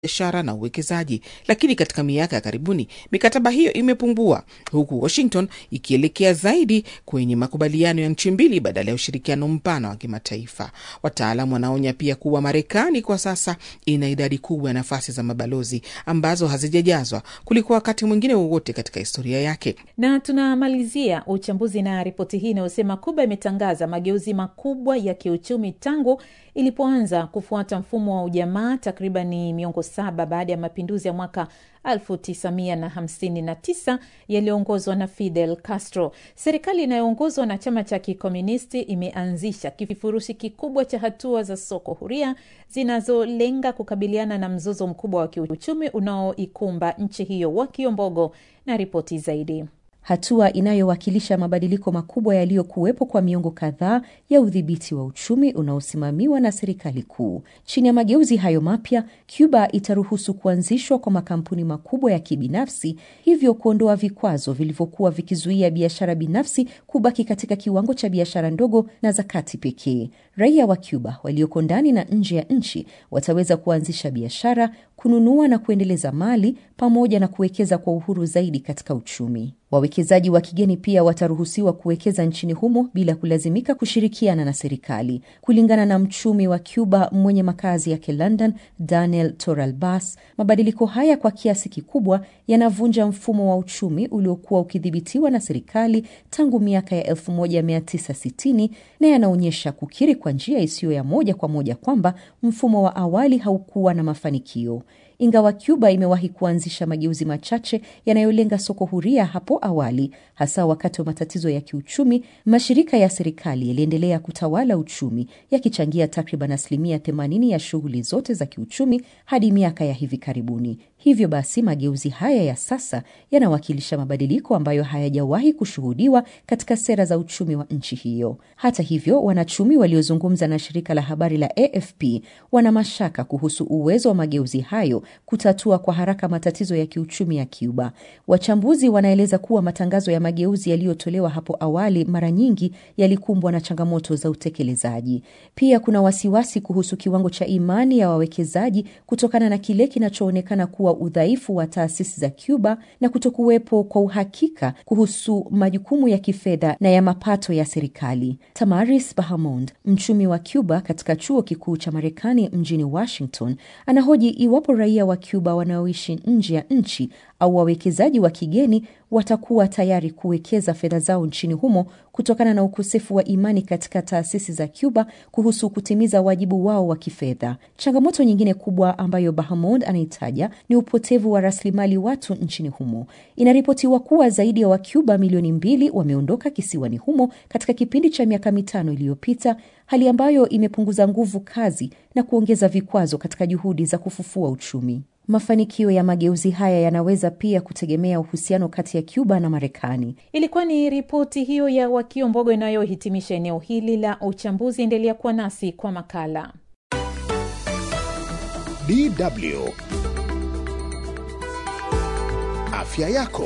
biashara na uwekezaji, lakini katika miaka ya karibuni mikataba hiyo imepungua, huku Washington ikielekea zaidi kwenye makubaliano ya nchi mbili badala ya ushirikiano mpana wa kimataifa. Wataalam wanaonya pia kuwa Marekani kwa sasa ina idadi kubwa ya nafasi za mabalozi ambazo hazijajazwa kuliko wakati mwingine wowote katika historia yake. Na tunamalizia uchambuzi na ripoti hii inayosema Kuba imetangaza mageuzi makubwa ya kiuchumi tangu ilipoanza kufuata mfumo wa ujamaa takribani miongo saba baada ya mapinduzi ya mwaka 1959 yaliyoongozwa na Fidel Castro. Serikali inayoongozwa na chama cha kikomunisti imeanzisha kifurushi kikubwa cha hatua za soko huria zinazolenga kukabiliana na mzozo mkubwa wa kiuchumi unaoikumba nchi hiyo. Wakiombogo na ripoti zaidi hatua inayowakilisha mabadiliko makubwa yaliyokuwepo kwa miongo kadhaa ya udhibiti wa uchumi unaosimamiwa na serikali kuu. Chini ya mageuzi hayo mapya, Cuba itaruhusu kuanzishwa kwa makampuni makubwa ya kibinafsi, hivyo kuondoa vikwazo vilivyokuwa vikizuia biashara binafsi kubaki katika kiwango cha biashara ndogo na za kati pekee. Raia wa Cuba walioko ndani na nje ya nchi wataweza kuanzisha biashara, kununua na kuendeleza mali pamoja na kuwekeza kwa uhuru zaidi katika uchumi. Wawekezaji wa kigeni pia wataruhusiwa kuwekeza nchini humo bila kulazimika kushirikiana na serikali. Kulingana na mchumi wa Cuba mwenye makazi yake London, Daniel Torralbas, mabadiliko haya kwa kiasi kikubwa yanavunja mfumo wa uchumi uliokuwa ukidhibitiwa na serikali tangu miaka ya 1960 na yanaonyesha kukiri kwa njia isiyo ya moja kwa moja kwamba mfumo wa awali haukuwa na mafanikio. Ingawa Cuba imewahi kuanzisha mageuzi machache yanayolenga soko huria hapo awali, hasa wakati wa matatizo ya kiuchumi, mashirika ya serikali yaliendelea kutawala uchumi, yakichangia takriban asilimia 80 ya shughuli zote za kiuchumi hadi miaka ya hivi karibuni. Hivyo basi, mageuzi haya ya sasa yanawakilisha mabadiliko ambayo hayajawahi kushuhudiwa katika sera za uchumi wa nchi hiyo. Hata hivyo, wanachumi waliozungumza na shirika la habari la AFP wana mashaka kuhusu uwezo wa mageuzi hayo kutatua kwa haraka matatizo ya kiuchumi ya Cuba. Wachambuzi wanaeleza kuwa matangazo ya mageuzi yaliyotolewa hapo awali mara nyingi yalikumbwa na changamoto za utekelezaji. Pia kuna wasiwasi kuhusu kiwango cha imani ya wawekezaji kutokana na kile kinachoonekana kuwa udhaifu wa taasisi za Cuba na kutokuwepo kwa uhakika kuhusu majukumu ya kifedha na ya mapato ya serikali. Tamaris Bahamond, mchumi wa Cuba katika chuo kikuu cha Marekani mjini Washington, anahoji iwapo raia wa Cuba wanaoishi nje ya nchi au wawekezaji wa kigeni watakuwa tayari kuwekeza fedha zao nchini humo kutokana na ukosefu wa imani katika taasisi za Cuba kuhusu kutimiza wajibu wao wa kifedha. Changamoto nyingine kubwa ambayo Bahamond anaitaja ni upotevu wa rasilimali watu nchini humo. Inaripotiwa kuwa zaidi ya Wacuba milioni mbili wameondoka kisiwani humo katika kipindi cha miaka mitano iliyopita, hali ambayo imepunguza nguvu kazi na kuongeza vikwazo katika juhudi za kufufua uchumi. Mafanikio ya mageuzi haya yanaweza pia kutegemea uhusiano kati ya Cuba na Marekani. Ilikuwa ni ripoti hiyo ya Wakio Mbogo inayohitimisha eneo hili la uchambuzi. Endelea kuwa nasi kwa makala. DW Afya yako.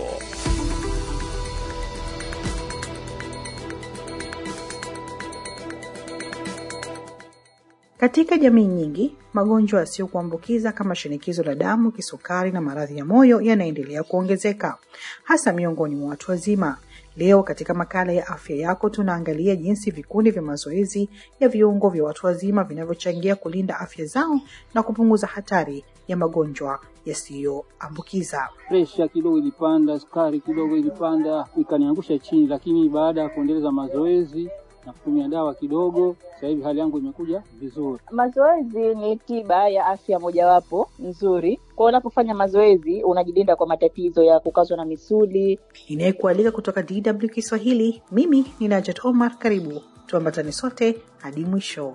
Katika jamii nyingi, magonjwa yasiyokuambukiza kama shinikizo la damu, kisukari na maradhi ya moyo yanaendelea kuongezeka, hasa miongoni mwa watu wazima. Leo katika makala ya afya yako tunaangalia jinsi vikundi vya mazoezi ya viungo vya watu wazima vinavyochangia kulinda afya zao na kupunguza hatari ya magonjwa yasiyoambukiza. Presha kidogo ilipanda, sukari kidogo ilipanda, ikaniangusha chini, lakini baada ya kuendeleza mazoezi na kutumia dawa kidogo, sasa hivi hali yangu imekuja vizuri. Mazoezi ni tiba ya afya mojawapo nzuri. Kwa unapofanya mazoezi unajilinda kwa matatizo ya kukazwa na misuli. Inayekualika kutoka DW Kiswahili, mimi ni Najat Omar. Karibu tuambatane sote hadi mwisho.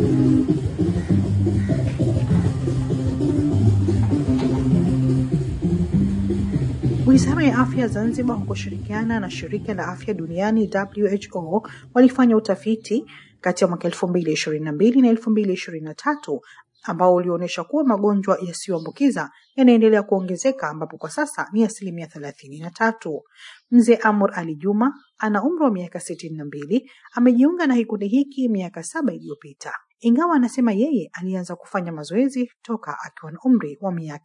Wizara ya afya Zanzibar kwa kushirikiana na shirika la afya duniani WHO walifanya utafiti kati ya mwaka elfu mbili ishirini na mbili na elfu mbili ishirini na tatu ambao ulionyesha kuwa magonjwa yasiyoambukiza yanaendelea kuongezeka ambapo kwa sasa ni asilimia thelathini na tatu. Mzee Amur Ali Juma ana umri wa miaka sitini na mbili, amejiunga na kikundi hiki miaka saba iliyopita. ingawa anasema yeye alianza kufanya mazoezi toka akiwa na umri wa miaka